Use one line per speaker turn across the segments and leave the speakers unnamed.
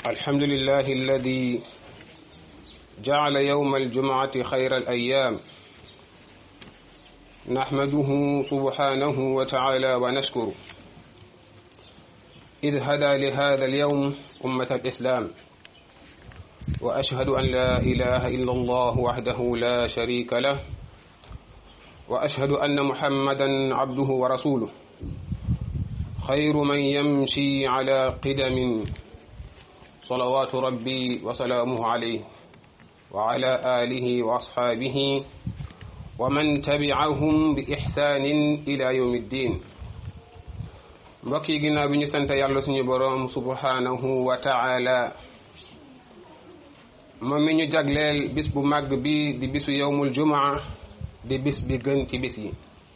الحمد لله الذي جعل يوم الجمعة خير الأيام نحمده سبحانه وتعالى ونشكره إذ هدى لهذا اليوم أمة الإسلام وأشهد أن لا إله إلا الله وحده لا شريك له وأشهد أن محمدا عبده ورسوله خير من يمشي على قدم صلوات ربي وسلامه عليه وعلى آله وأصحابه ومن تبعهم بإحسان إلى يوم الدين mbokk yi ginnaaw bi ñu sant yàlla suñu boroom subhanahu wa taala moom mi ñu jagleel bis bu màgg bi di bisu yowmul jumaa di bis bi gën ci bis yi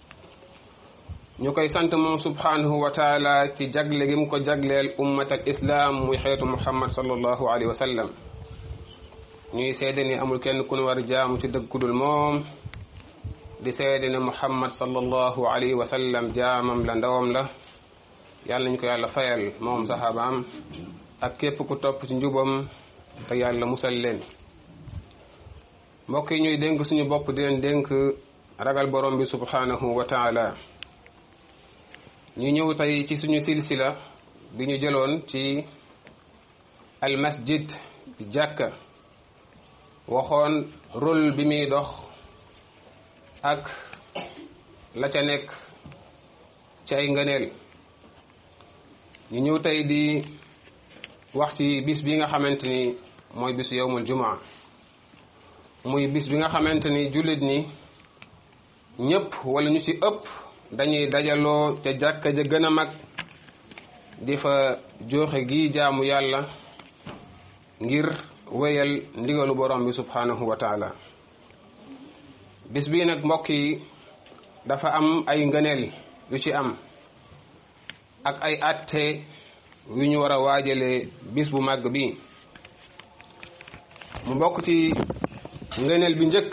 ñu koy sant moom subhanahu wa taala ci jagle gi mu ko jagleel ummat al islam muy xeetu muhammad sallallahu alayhi wa sallam ñuy seede ni amul kenn ku nu war jaamu ci dëgg kudul moom di seede ne muhammad sallallahu alayhi wa sallam jaamam la ndawam la yàlla nañu ko yàlla fayal moom saxaabaam ak képp ku topp ci njubam te yàlla musal leen mbokk yi ñuy dénk suñu bopp di leen dénk ragal borom bi subhanahu wa taala ñu ñëw tey ci suñu silsila bi ñu jëloon ci al masjid di jàkka waxoon rôle bi muy dox ak la ca nekk ci ay ngëneel ñu ñëw tey di wax ci bis bi nga xamante ni mooy bisu yowmul jumaa muy bis bi nga xamante ni jullit ñi ñëpp wala ñu ci ëpp dañuy dajaloo ca jàkka ja gën a mag di fa joxe gi jaamu yàlla ngir wéyal ndigalu borom bi subhanahu wa taala bis bii nag mbokk yi dafa am ay ngëneel yu ci am ak ay atte yu ñu war a waajalee bis bu màgg bi mu bokk ci ngëneel bi njëkk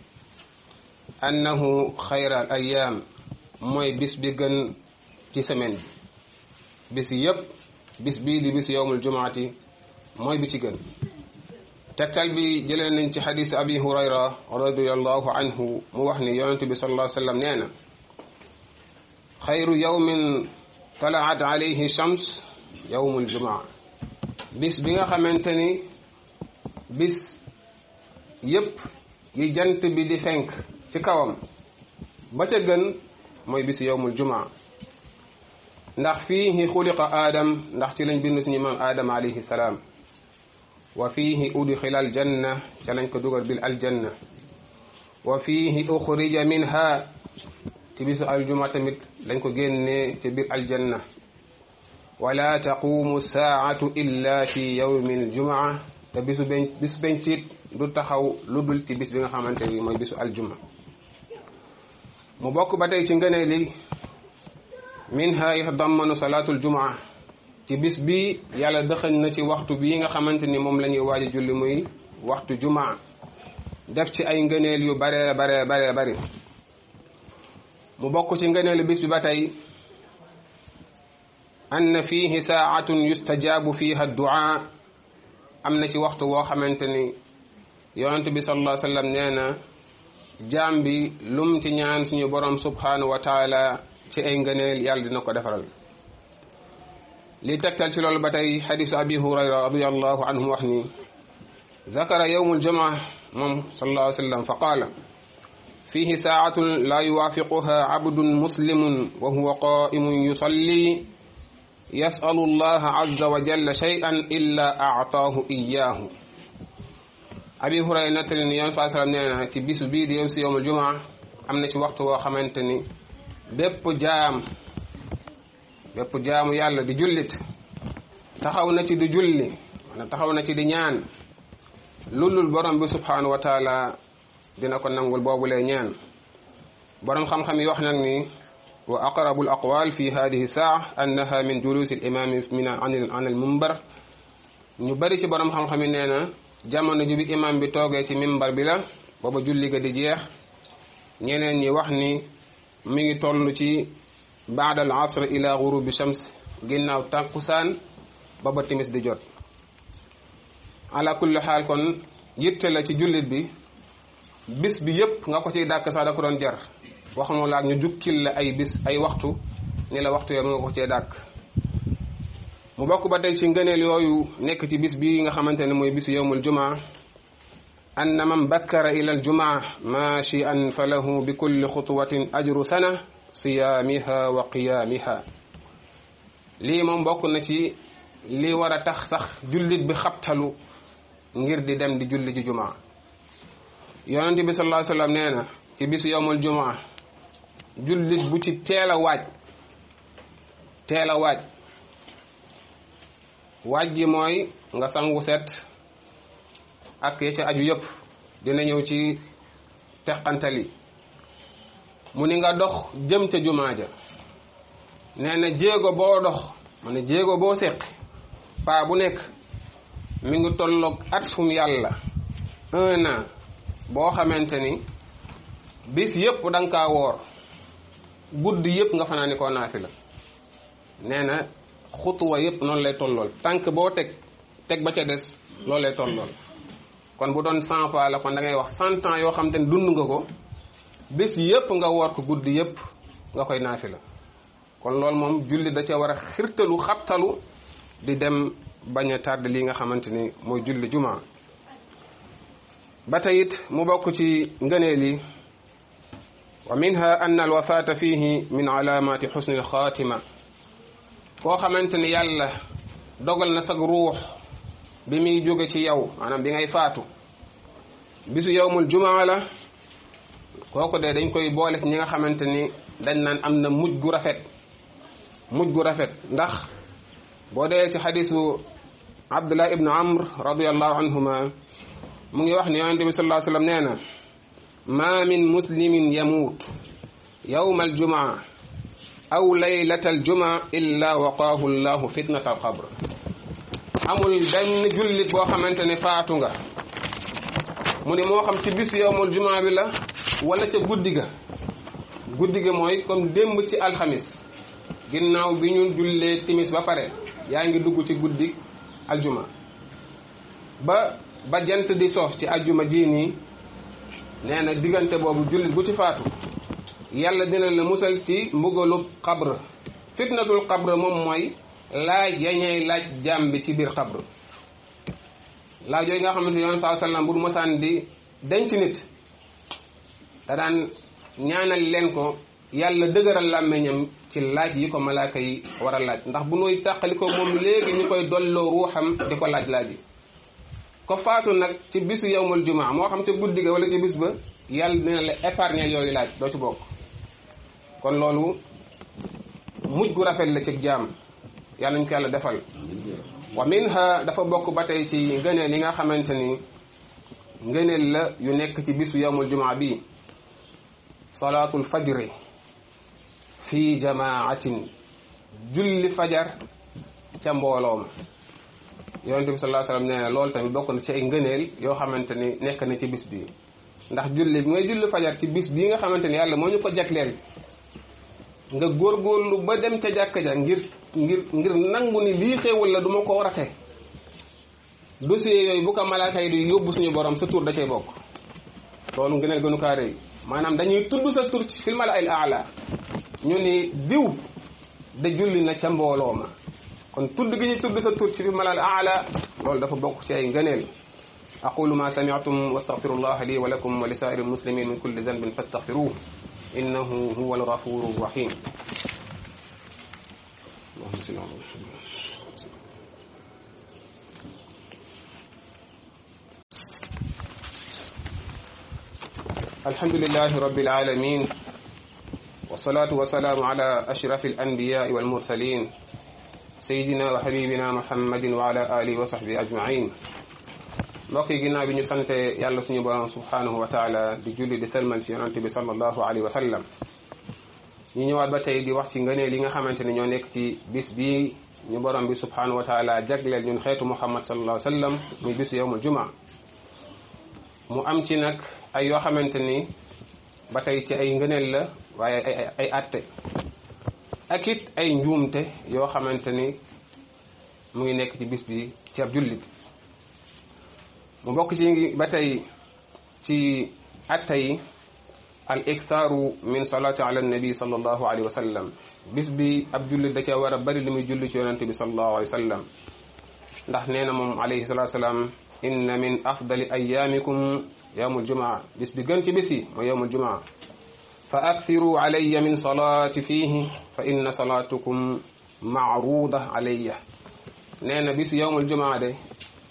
annahu xayra al ayaam mooy bis bi gën ci semaine bi bis yépp bis bii di bis yowmul jumaati mooy bi ci gën tegtal bi jëlee nañ ci xadis abi hurayra radiallahu anhu mu wax ni yonente bi sallallahu alayhi wa sallam nee na xayru yawmin talaat alayhi shams yowmul jumaa bis bi nga xamante ni bis yépp yi jant bi di fenk ci kawam ba ca gën mooy bisu yowmul jumaa ndax fiihi xuliqa aadam ndax ci lañ bind suñu maam aadam alayhi salaam wa fiihi udxila aljanna ca lañ ko dugal bil aljanna wa fiihi uxrija minha ci bisu aljuma tamit lañ ko génnee ci biir aljanna wala taqumu saatu illa fi yawmi aljumaa te bisu ben bisu bencit du taxaw lu dul ci bis bi nga xamante ni mooy bisu aljuma mu bokk ba tey ci ngënee li minha yatadammanu salaatul jumaa ci bis bi yàlla dëxañ na ci waxtu bii nga xamante ni moom la ñuy waaj a julli muy waxtu jumaa def ci ay ngëneel yu bare bare bare bari mu bokk ci ngëneelu bis bi ba tey ann fiihi saatun yustajaabu fiiha duaa am na ci waxtu woo xamante ni yonent bi sallallahu alayhi wa sallam nee na jaam bi lum ci ñaan suñu borom subhanahu wa taala ci ay ngëneel yàlla dina ko defaral li tegtal ci loolu ba tey xadisu abi hurayra radiallahu anhu wax ni zakara yowmu aljumaa moom sallallahu alayhi wa sallam fa qaala fiihi saatun laa yuwaafiquha abdun muslimun wa huwa qaimun yusalli yasalu allaha azza wa jalla shay'an illa aataahu iyaahu abi hurayra nettali ni yoon saa sallam nee na ci bisu bii di yow si yowmul jumaa am na ci waxtu woo xamante ni bépp jaam bépp jaamu yàlla di jullit taxaw na ci di julli wala taxaw na ci di ñaan lulul borom bi subhanahu wa taala dina ko nangul boobulee ñaan borom xam-xam yi wax nag ni wa aqrabu al aqwal fi hadihi saa annaha min julusi al imami min an al mimbar ñu bari ci borom xam-xam yi nee na jamono ji bi imam bi toogee ci mimbar bi la booba julli ga di jeex ñeneen ñi wax ni mi ngi toll ci baada al asr ila gurubi shams ginnaaw tàkkusaan ba ba timis di jot ala kulli xaal kon yitte la ci jullit bi bis bi yépp nga ko ciy dàkk sax da ko doon jar waxumu laak ñu jukkil la ay bis ay waxtu ni la waxtu yooyu nga ko cee dàkk mu bokk ba tey ci ngëneel yooyu nekk ci bis bi nga xamante ne mooy bisu yowmul jumaa anna man bakkara ila al jumaa maashian fa lahu bi kulli xutuwatin ajru sana siyaamiha wa qiyaamiha lii moom bokk na ci li war a tax sax jullit bi xabtalu ngir di dem di julli ji jumaa yonente bi sallallahu alayhi wasallam nee na ci bisu yowmul jumaa jullit bu ci teel a waaj teel a waaj waaj gi mooy nga sangu set ak ya ca aju yëpp dina ñëw ci teqantali mu ni nga dox jëm ca jumaa ja nee na jéego boo dox mu ne jéego boo séq paa bu nekk mi ngi tolloog at sum yàlla un an boo xamante ni bis yëpp da nga kaa woor guddi yëpp nga fanaani koo naafi la nee na xutuwa yëpp noonu lay tollool tànk boo teg teg ba ca des loolu lay tollool kon bu doon cent pas la kon da ngay wax cent ans yoo xam te ne dund nga ko bés yëpp nga woor ko guddi yëpp nga koy naafi la kon loolu moom julli da ca war a xirtalu xabtalu di dem bañ a tardé li nga xamante ni mooy julli jumaa ba tey it mu bokk ci ngëneel yi wa minha anna al wafaata fihi min alaamati xusni al xaatima koo xamante ni yàlla dogal na sag ruux bi muy jóge ci yow maanaam bi ngay faatu bisu yowmul jumaa la kooku de dañ koy boole ci ñi nga xamante ni dañ naan am na mujj gu rafet mujj gu rafet ndax boo dee ci xadisu abdullah ibnu amr radiallahu anhuma mu ngi wax ni yonente bi sallallahu alayhi wasallam nee na ma min muslimin yamuut yowma aljumaa aw laylata aljumaa illa waqaahu llahu fitnata alqabr amul benn jullit boo xamante ne faatu nga mu ne moo xam ci bis yowmul jumaa bi la wala ca guddi ga guddi ga mooy comme démb ci alxamis ginnaaw bi ñu jullee timis ba pare yaa ngi dugg ci guddi aljuma ba ba jant di sox ci aljuma ji nii nee na diggante boobu jullit bu ci faatu yàlla dina la musal ci mbugalub xabr fitnatul xabr moom mooy laaj yañey laaj jaam bi ci biir xabr laaj yooyu nga xamante ne yoon saa sallam bu mosaan di denc nit da daan ñaanal leen ko yàlla dëgëral làmmeñam ci laaj yi ko malaaka yi war a laaj ndax bu nuy tàqali ko moom léegi ñu koy dolloo ruuxam di ko laaj laaj yi ko faatu nag ci bisu yowmal jumaa moo xam ca guddi ga wala ci bis ba yàlla dina la épargner yooyu laaj doo ci bokk kon loolu mujj gu rafet la ci jaam yàlla ñu ko yàlla defal wa minha dafa bokk ba tey ci ngëneel yi nga xamante ni ngëneel la yu nekk ci bisu yowmul jumaa bi salaatul fajri fi jamaatin julli fajar ca mbooloo ma yonente bi sallallahu alayhi wasallam nee na loolu tamit bokk na ci ay ngëneel yoo xamante ni nekk na ci bis bi ndax julli bi ngay julli fajar ci bis bii nga xamante ni yàlla moo ñu ko jagleel nga góorgóorlu ba dem ca jàkka ja ngir ngir ngir nangu ni lii xéewal la du ma ko rate dossier yooyu bu ko malaaka yi di yóbbu suñu borom sa tur da cay bokk loolu ngëneel gënu kaa rëy maanaam dañuy tudd sa tur ci fil malaa'il a'la ñu ni diw de julli na ca mbooloo ma kon tudd gi ñu tudd sa tur ci fil malaa'il a'la loolu dafa bokk ci ay ngëneel aqulu ma sami'tum wastaghfirullaha li wa lakum wa li sa'iril muslimin min kulli dhanbin fastaghfiruhu innahu huwal ghafurur rahim اللهم صل على محمد الحمد لله رب العالمين والصلاة والسلام على أشرف الأنبياء والمرسلين سيدنا وحبيبنا محمد وعلى آله وصحبه أجمعين mbokk yi ginnaaw bi ñu sante yàlla suñu borom subhanahu wa taala di julli di selmal ci yonante bi sallallahu alayhi wa sallam ñu ñëwaat ba tey di wax ci ngëneel yi nga xamante ne ñoo nekk ci bis bii ñu borom bi subhanahu wa taala jagleel ñun xeetu muhammad sallallahu alayhi wa sallam muy bisu yowmul juma mu am ci nag ay yoo xamante ni ba tey ci ay ngëneel la waaye ay ay atte ak it ay njuumte yoo xamante ni mu ngi nekk ci bis bi ci ab jullit mu bokk ci ba tey ci atta yi al iktaaru min salaati ala nabi sallallahu alayhi wa sallam bis bi ab jullit da ca war a bari lu muy julli ci yonente bi sallallahu alayhi wa sallam ndax nee na moom alayhi salatu salaam inna min afdali ayaamikum yawmul jumaa bis bi gën ci bis yi mooy yawmul jumaa fa akthiru alayya min salaati fiihi fa inna salaatukum maaruuda alayya nee na bis yawmul jumaa de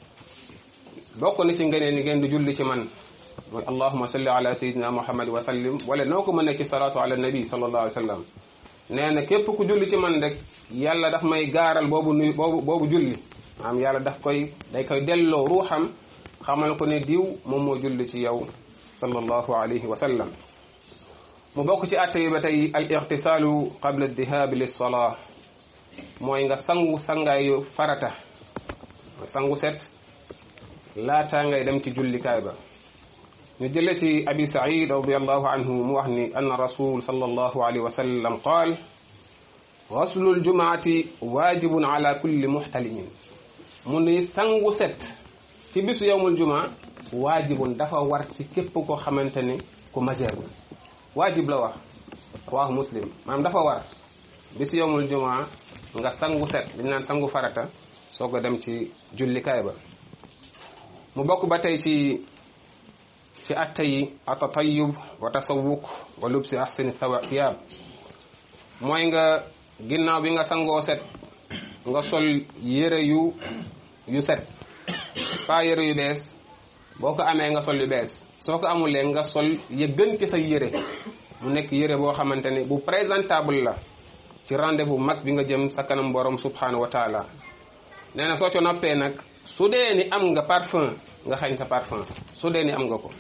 bokk na ci ngëneel ni ngeen di julli ci man mooy allahuma salli ala sayidina muhammad wa sallim wala noo ko mën a ci salaatu ala nabi sallallahu alayhi wa sallam nee na képp ku julli ci man rek yàlla daf may gaaral boobu nuy boobu boobu julli maanaam yàlla daf koy day koy delloo ruuxam xamal ko ne diw moom moo julli ci yow sallallahu alayhi wa sallam mu bokk ci atte yi ba tey al ixtisaalu qabla dihaabi lissolaa mooy nga sangu sangaayu farata sangu set laataa ngay dem ci jullikaay ba ñu jële ci abi said radiallahu anhu mu wax ni anna rasul sallallahu alayhi wa sallam qaal gaslu ljumaati waajibun ala kulli muxtalimin mu ni sangu set ci bisu yowmul jumaa waajibun dafa war ci képp koo xamante ni ku majeur la waajib la wax wax muslim maanaam dafa war bisu yowmul jumaa nga sangu set dañ naan sangu farata soog a dem ci jullikaay ba mu bokk ba tey ci ci atta yi atatayub wa tasawuk wa lubsi ahsani thiyaab mooy nga ginnaaw bi nga sangoo set nga sol yére yu yu set pas yére yu bees boo ko amee nga sol yu bees soo ko amulee nga sol ya gën ci sa yére mu nekk yére boo xamante ni bu présentable la ci rendez-vous mag bi nga jëm sa kanam borom subhanahu wa taala nee na soo co noppee nag su dee ni am nga parfum nga xañ sa parfum su dee ni am nga ko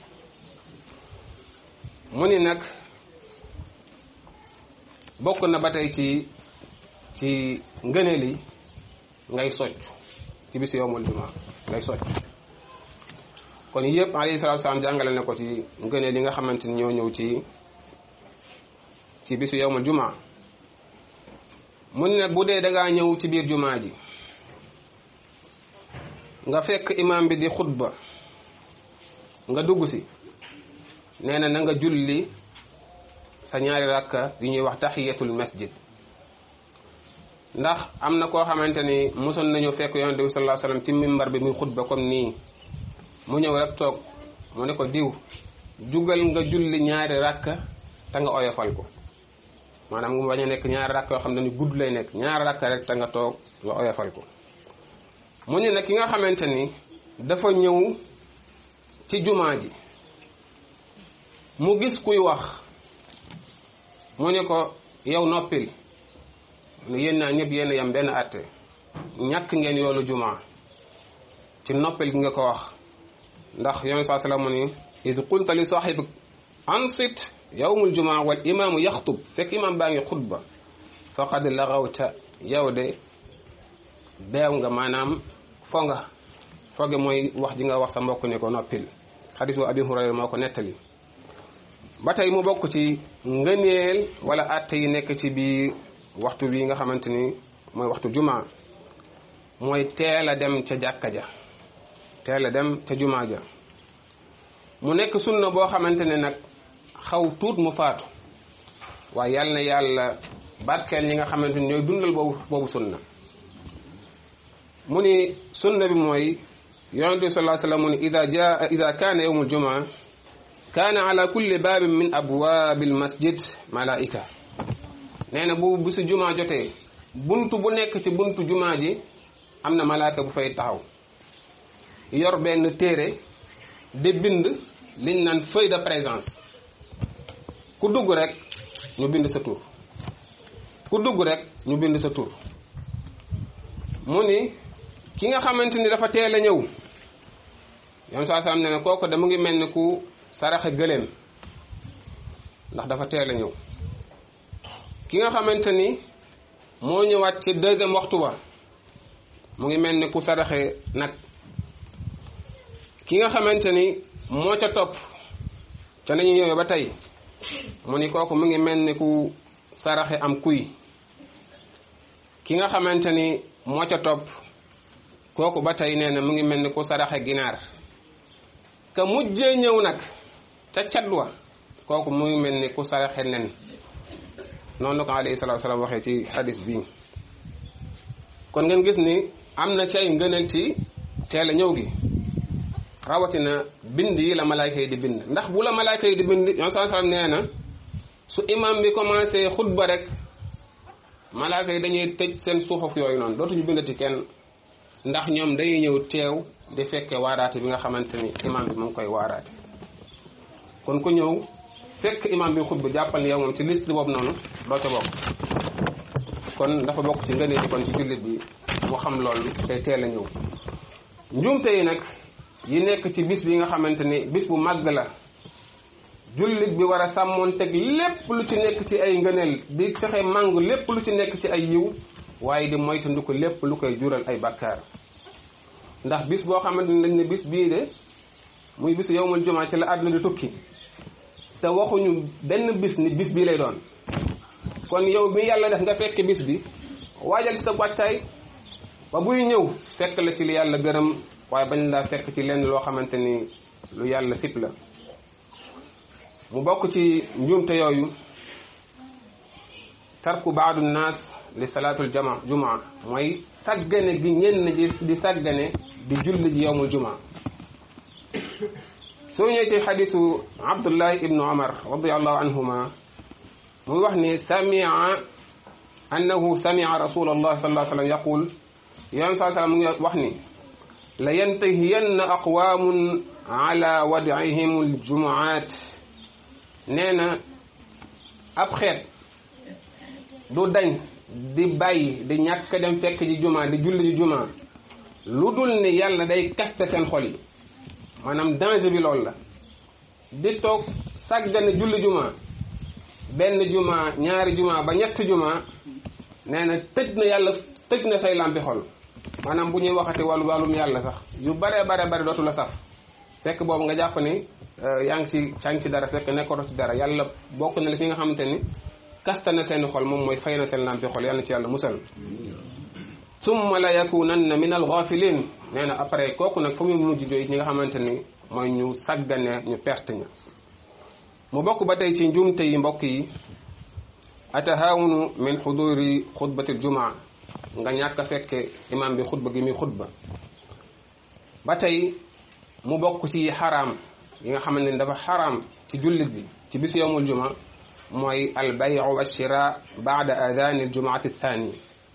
mu ni nag bokk na ba tey ci ci ngëneel yi ngay socc ci bis yowmul jumaa ngay socc kon yëpp alayhi salaatu salaam jàngale na ko ci ngëneel yi nga xamante ni ñoo ñëw ci ci bisu yowmul jumaa mu ni nag bu dee da ngaa ñëw ci biir jumaa ji nga fekk imam bi di xutba nga dugg si nee na na nga julli sa ñaari rakka yu ñuy wax tahiyatul masjid ndax am na koo xamante ni mosoon nañu fekk yonente bi sallallahu alayhi wasallam ci mimbar bi muy xutba comme nii mu ñëw rek toog mu ne ko diw jugal nga julli ñaari rakka te nga oyofal ko maanaam mu bañ a nekk ñaari rakka yoo xam ne ni gudd lay nekk ñaari rakka rek te nga toog nga oyofal ko mu ne nag ki nga xamante ni dafa ñëw ci jumaa ji mu gis kuy wax mu ne ko yow noppil ne yéen naa ñëpp yéen yam benn àtte ñàkk ngeen yoolu jumaa ci noppil gi nga ko wax ndax yonent saa sallam mu ni id qulta li sahibik ansit yawmul jumaa wal imaamu yaxtub fekk imaam baa ngi xutba faqad laxawta yow de beew nga maanaam fo nga foge mooy wax ji nga wax sa mbokk ne ko noppil xadisu abi hurayra moo ko nettali ba tey mu bokk ci ngëneel wala atte yi nekk ci biir waxtu bi nga xamante ni mooy waxtu jumaa mooy teel a dem ca jàkka ja teel a dem ca jumaa ja mu nekk sunna boo xamante ne nag xaw tuut mu faatu waaye yàlla na yàlla barkeel ñi nga xamante ni ñooy dundal boobu boobu sunna mu ni sunna bi mooy yonente bi sallallahu alayhi wasallam mu ni ida jaa ida kaana yawmul jumaa kaana ala kulli baabin min abwaabil masjid malaika nee na bu bisu jumaa jotee buntu bu nekk ci buntu jumaa ji am na malaaka bu fay taxaw yor benn téere di bind liñ naan feuille de présence ku dugg rek ñu bind sa tur ku dugg rek ñu bind sa tur mu ni ki nga xamante ni dafa teel a ñëw yoon saa salaam ne ne kooku da mu ngi mel ni ku saraxe gëléem ndax dafa teel a ñëw ki nga xamante ni moo ñëwaat ci deuxième waxtu wa mu ngi mel ni ku saraxe nag ki nga xamante ni moo ca topp ca nañu ñëwee ba tey mu ni kooku mu ngi mel ni ku saraxe am kuy ki nga xamante ni moo ca topp kooku ba tey nee na mu ngi mel ni ku saraxe ginaar ka mujjee ñëw nag ca cadwa kooku muy mel ni ku saraxe nen noonu la ko alayhi salaatu salaam waxee ci hadis bii kon ngeen gis ni am na ci ay ngëneel ci teel a ñëw gi rawatina bind yi la malaayka yi di bind ndax bu la malaayka yi di bind yoon saa salaam nee na su imam bi commencé xutba rek malaayka yi dañuy tëj seen suufaf yooyu noonu dootuñu bindati kenn ndax ñoom dañuy ñëw teew di fekke waaraate bi nga xamante ni imam bi mu ngi koy waaraate kon ku ñëw fekk imam bi xutba jàppal ni yow moom ci liste boobu noonu doo ca bokk kon dafa bokk ci ngëneel kon ci jullit bi mu xam loolu tey teel a ñëw njuumte yi nag yi nekk ci bis bi nga xamante ni bis bu màgg la jullit bi war a sàmmoon teg lépp lu ci nekk ci ay ngëneel di fexe màng lépp lu ci nekk ci ay yiw waaye di moytandiku lépp lu koy jural ay bakkaar ndax bis boo xamante ni dañ ne bis bii de muy bisu yowmul jumaa ci la àdduna di tukki te waxuñu benn bis ni bis bii lay doon kon yow bi yàlla def nga fekk bis bi waajal ci sa wàccaay ba buy ñëw fekk la ci li yàlla gërëm waaye bañ laa fekk ci lenn loo xamante ni lu yàlla sip la mu bokk ci njuumte yooyu tarku baadu naas li salaatul jama jumaa mooy saggane gi ñenn ji di saggane di julli ji yowmul jumaa soo ñëwee ci xadisu abdullahi ibnu omar radiallahu anhuma muy wax ni samia annahu samia rasul allah sallallahu alayhi wa sallam yaqul yoon saa sallam mu ngi wax ni la yantahiyanna aqwamun ala wadihim aljumuat nee na ab xeet du dañ di bàyyi di ñàkk dem fekk ji juma di julli ji juma lu dul ni yàlla day kaste seen xol yi maanaam danger bi loolu la di toog sàggane julli juma benn juma ñaari juma ba ñetti juma nee na tëj na yàlla tëj na say lampi xol maanaam bu ñuy waxati wàllu wàllum yàlla sax yu bare bare bare dootu la saf fekk boobu nga jàpp ni yaa ngi ci yaa ngi ci dara fekk nekkatoo ci dara yàlla bokk na la fi nga xamante ni kasta na seen xol moom mooy fay na seen lampi xol yàlla na ci yàlla musal summa la yakunanna min al ghafilin nee na après kooku nag fa muy mujj jooy ñi nga xamante ni mooy ñu saggane ñu perte ña mu bokk ba tey ci njuumte yi mbokk yi atahawunu min xuduri xutbatil jumaa nga ñàkk a fekke imam bi xutba gi muy xutba ba tey mu bokk ci xaraam yi nga xamante ni dafa xaraam ci jullit bi ci bisu yowmul juma mooy albayu wa shira baada adani aljumaati thani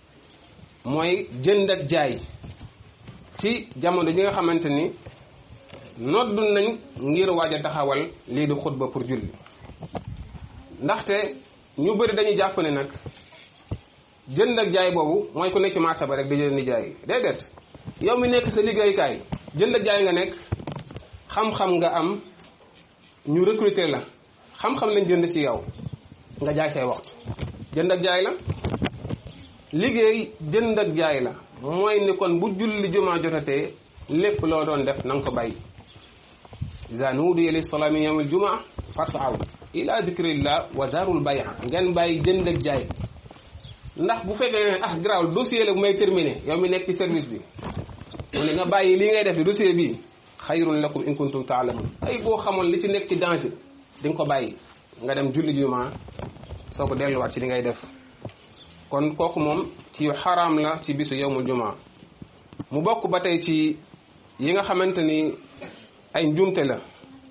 mooy jënd ak jaay ci jamono ji nga xamante ni noddu nañ ngir waaj a taxawal lii di xutba pour julli ndaxte ñu bëri dañuy jàpp ne nag jënd ak jaay boobu mooy ku nekk ci marché ba rek di jënd di jaay déedéet yow mi nekk sa liggéeykaay jënd ak jaay nga nekk xam-xam nga am ñu recruter la xam-xam lañ jënd ci yow nga jaay say waxtu jënd ak jaay la liggéey jënd ak jaay la mooy ni kon bu julli jumaa jotatee lépp loo doon def na nga ko bàyyi iza nuudiya lis salaati min yawmil jumaa fas'aw ila dikrillah wa darul bay'a ngeen bàyyi jënd ak jaay ndax bu fekkee ne ah garaawul dossier la bu may terminé yow mi nekk ci service bi mu ne nga bàyyi li ngay def di dossier bi xayrun lakum in kuntum taalamun ay boo xamoon li ci nekk ci danger di nga ko bàyyi nga dem julli jumaa soo ko delluwaat ci li ngay def kon kooku moom ci xaraam la ci bisu yowmul jumaa mu bokk ba tey ci yi nga xamante ni ay njuumte la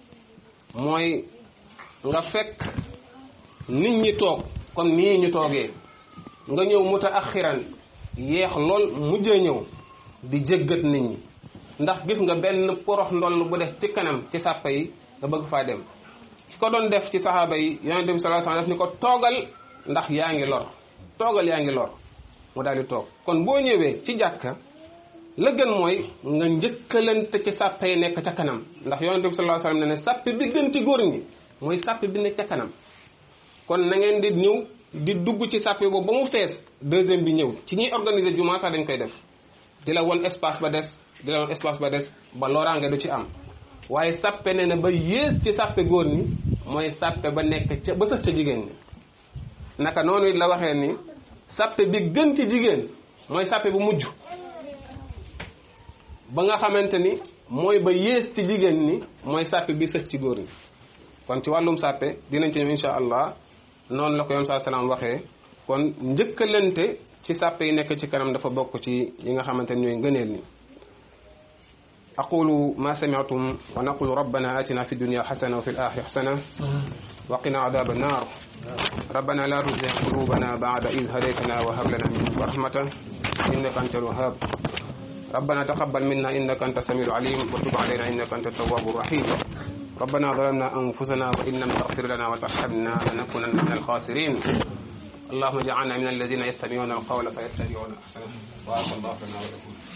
mooy nga fekk nit ñi toog comme nii ñu toogee nga ñëw muta axiran yeex lool mujjee ñëw di jéggat nit ñi ndax gis nga benn porox ndoll bu def ci kanam ci sàppa yi nga bëgg faa dem ki ko doon def ci saxaaba yi yonente bi sallallahu alayhi wasallam def ni ko toogal ndax yaa ngi lor toogal yaa ngi lor mu daal di toog kon boo ñëwee ci jàkka la gën mooy nga njëkkalante ci sàppe yi nekk ca kanam ndax yonente bi sallallahu alayhi wasallam ne ne sàppe bi gën ci góor ñi mooy sàppe bi nekk ca kanam kon na ngeen di ñëw di dugg ci sàppe boobu ba mu fees deuxième bi ñëw ci ñuy organiser jumaa sax dañ koy def di la won espace ba des di la won espace ba des ba loraange du ci am waaye sàppe ne na ba yées ci sàppe góor ñi mooy sàppe ba nekk ca ba sës ca jigéen ñi naka noonu it la waxee ni sàppe bi gën ci jigéen mooy sàppe bu mujj ba nga xamante ni mooy ba yées ci jigéen ñi mooy sàppe bi sës ci góor ñi kon ci wàllum sàppe dinañ ci ñëw insha allah noonu la ko yoon saa salaam waxee kon njëkkalante ci sàppe yi nekk ci kanam dafa bokk ci yi nga xamante ne ñooy ngëneel ni aqulu ma sami'tum wa naqulu rabbana atina fi dunya xasana wa fi l-axirati xasana wa qina adaba annar ربنا لا تزغ قلوبنا بعد إذ هديتنا وهب لنا من لدنك رحمة إنك أنت الوهاب ربنا تقبل منا إنك أنت السميع العليم وتب علينا إنك أنت التواب الرحيم ربنا ظلمنا أنفسنا وإن لم تغفر لنا وترحمنا لنكونن من الخاسرين اللهم اجعلنا من الذين يستمعون القول فيتبعون أحسنه وآخر الله لنا ولكم